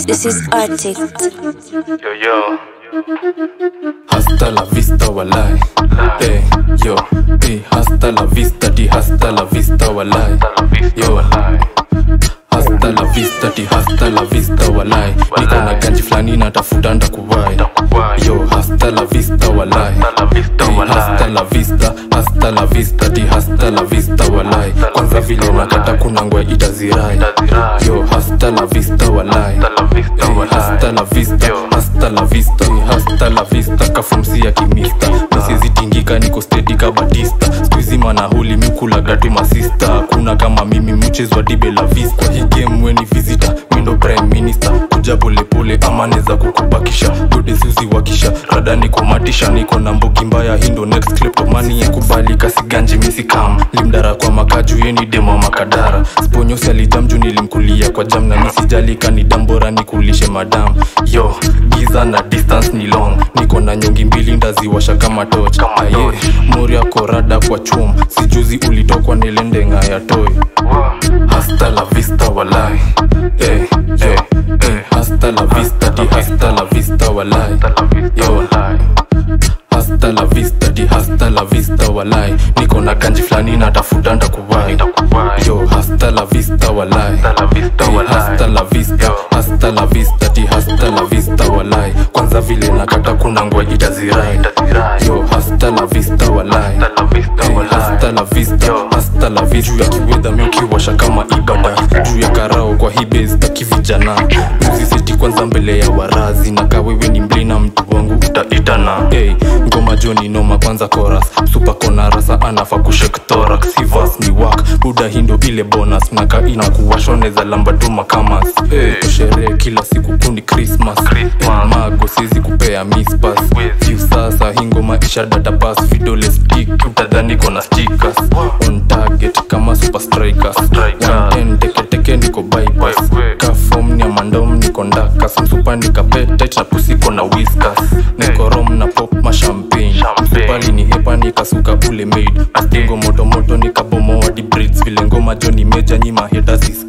This, this is Arctic. Yo, yo. Hasta la vista walai hey, yo hey, hasta la vista di hasta la vista walai yo hasta la vista di hasta la vista walai niko na ganji flani natafuta ndakuwai yo hasta la vista walai hey, hasta la vista hasta la vista di hasta la vista walai kwanza vile nakata kuna ngwe itazirai yo hasta la vista walai hey, hasta la vista hasta la vista hey, hasta la vista kafumsi ya kimista misizitingika niko stedi ka batista skuizi manahuli mikulaga tu masista hakuna kama mimi mchezo wa dibe la vista kwa hii game weni visita mindo prime minister kuja polepole ama neza kukubakisha gode suzi wakisha rada niko matisha niko na mbogi mbaya hindo next kleptomani ya kubalika siganji misikam limdara kwa makaju yeni demo makadara sponyosi alijamju nilimkulia kwa jam na misijalika ni dambora nikulishe madam yo giza na distance ni long niko na nyongi mbili ndaziwasha kama toch aye moria korada kwa chum sijuzi ulitokwa nilendenga ya toy hasta la vista walai eh, eh, eh. hasta la vista di hasta la vista walai yo hasta la vista di hasta la vista walai niko na ganji flani natafuta ndakuwai yo hasta la vista walai Eh, hasta la vista hasta la vista di hasta la vista walai kwanza vile nakata kuna ngwa itazirai yo hasta la vista walai Eh, hasta la vista hasta la vista juu ya kiwedha miukiwasha kama ibada juu ya karao kwa hii base taki vijana mziseti kwanza mbele ya warazi na kawewe ni mblina mtu wangu utaitana hey, ngoma joni noma kwanza koras supa kona rasa anafa kushek thorax sivas ni wak buda hindo ile bonus mnaka ina kuwashoneza lamba duma kamas hey, kusherehe kila siku kundi christmas hey, mago sizi kupea mispas juu sasa hingoma isha datapas vidole stick utadhani kona stickers on target kama super strikers 110 teketeke niko bypass kafom ni amandom niko ndakas msupa nikapetit na pusiko na whiskas niko rom na pop mashampagne msupali ni hepa nikasuka ule maid astingo motomoto nikabomoa di braids vile ngoma joni meja nyima heta